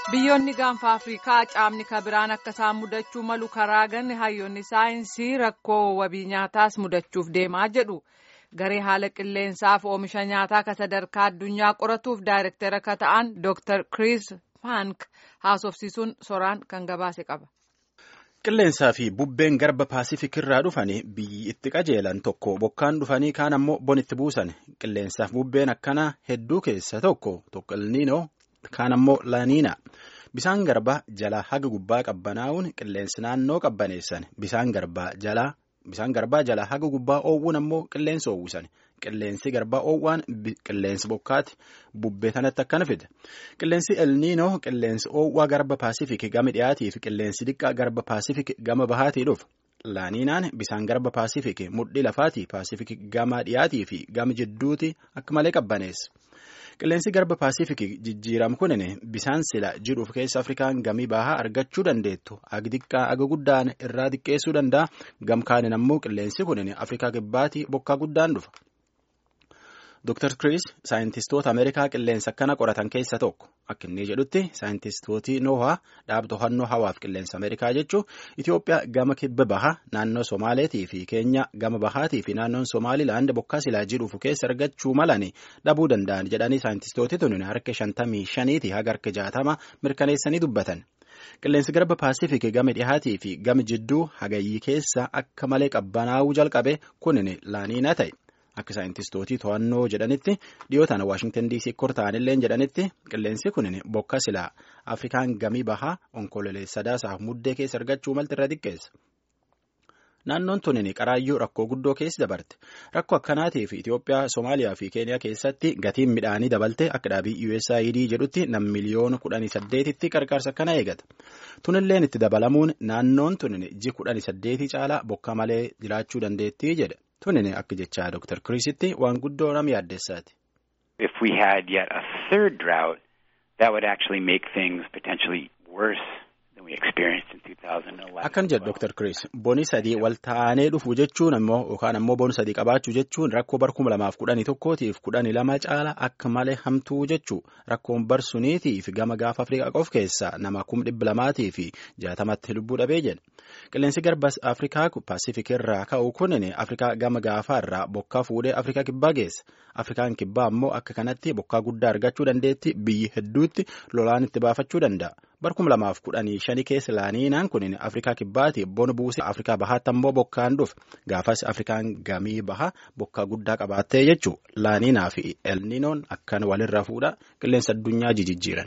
biyyoonni gaanfa afriikaa caamni kabiraan akka isaan mudachuu malu karaa ganne hayyoonni saayinsii rakkoo wabii nyaataas mudachuuf deemaa jedhu garee haala qilleensaaf oomisha nyaataa ka sadarkaa addunyaa qoratuuf daayirektara ka ta'an dr chris fank haasofsiisuun soraan kan gabaase qaba. qilleensaa fi bubbeen garba paasifik irraa dhufanii biyyi itti qajeelan tokko bokkaan dhufanii kaan ammoo bonitti buusan qilleensaaf bubbeen akkanaa hedduu keessa tokko tokko ilniinoo kaan ammoo laaniina bisaan garbaa jalaa haga gubbaa qabbanaa'uun qilleensi naannoo qabbaneessan bisaan garbaa jalaa bisaan garbaa jalaa haga gubbaa oowwuun ammoo qilleensa oowwisan qilleensi garbaa oowwaan qilleensi bokkaati bubbee kanatti akkana fida qilleensi elniinoo qilleensi oowwaa garba paasifik gama dhiyaatii fi qilleensi diqqaa garba paasifik gama bahaatii dhufa laaniinaan bisaan garba paasifik mudhii lafaatii paasifik gama dhiyaatii fi gama jidduuti akka malee qabbaneessa. qilleensi garba paasifik jijjiiramu kunin bisaan sila jiruuf keessa afrikaan gamii bahaa argachuu dandeettu aga xiqqaa aga guddaan irraa xiqqeessuu danda'a gamkaanin ammoo qilleensi kunin afrikaa kibbaatii bokkaa guddaan dhufa. Dr. Chris saayintistoota Ameerikaa qilleensa akkana qoratan keessa tokko akka inni jedhutti saayintistooti noohaa dhaaba to'annoo hawaaf qilleensa Ameerikaa jechuun Itoophiyaa gama kibba bahaa naannoo Somaaleetii fi Keenya gama bahaatii fi naannoon Somaalilaand bokkaa silaa jiruuf keessa argachuu malanii dhabuu danda'an jedhanii saayintistooti tun harka shantamii shaniitii haga harka jaatama mirkaneessanii dubbatan. Qilleensi garba paasifik gama dhihaatii fi gama jidduu hagayyii keessa akka malee qabbanaa'uu jalqabe kunin laaniina ta'e. Akka saayintistooti to'annoo jedhanitti dhiyootaan Waashingtan DC kortaanillee jedhanitti qilleensi kun bokka silaa Afrikaan gamii bahaa onkololee sadaasaaf muddee keessa argachuu malti irra xiqqeessa. Naannoon tunin qaraayyuu rakkoo guddoo keessa dabarte. Rakkoo akkanaatiif Itoophiyaa, Somaaliyaa fi Keeniyaa keessatti gatiin midhaanii dabalte akka dhaabii USAID jedhutti nam miliyoona kudhanii saddeetitti qarqaarsa akkana eegata. Tunilleen itti dabalamuun naannoon tunin ji kudhanii saddeetii caalaa bokka malee jiraachuu dandeettii jedhe. Tunin akka jechaa Dr. Kirisitti waan guddoo nama yaaddeessaati. If we had yet a third drought, that would actually make things potentially worse than we experienced in 2011. Akkan jedhu Dr. Kiris boni sadii wal ta'anii dhufu jechuun ammoo yookaan ammoo boni sadii qabaachuu jechuun rakkoo bar kuma lamaaf kudhanii tokkootiif kudhanii lama caala akka malee hamtuu jechuu rakkoon bar suniitiif gama gaafa Afrikaa qof keessaa nama kum dhibba lamaatii fi jaatamatti lubbuu dhabee jedhe. Qilleensi garba Afrikaa Paasifik irraa ka'u kunin Afrikaa gama gaafaa irraa bokkaa fuudhee Afrikaa kibbaa geessa. Afrikaan kibbaa ammoo akka kanatti bokkaa guddaa argachuu dandeetti biyyi hedduutti lolaan itti baafachuu danda'a. Bar kuma lamaaf kudhanii shanii keessa laaniinaan kunin Afrikaa kibbaati bona buusee Afrikaa bahaatti ammoo bokkaan dhufe. Gaafas Afrikaan gamii baha bokkaa guddaa qabaattee jechuu laaniinaa fi elniinoon akkan walirra fuudha qilleensa addunyaa jijjiiran.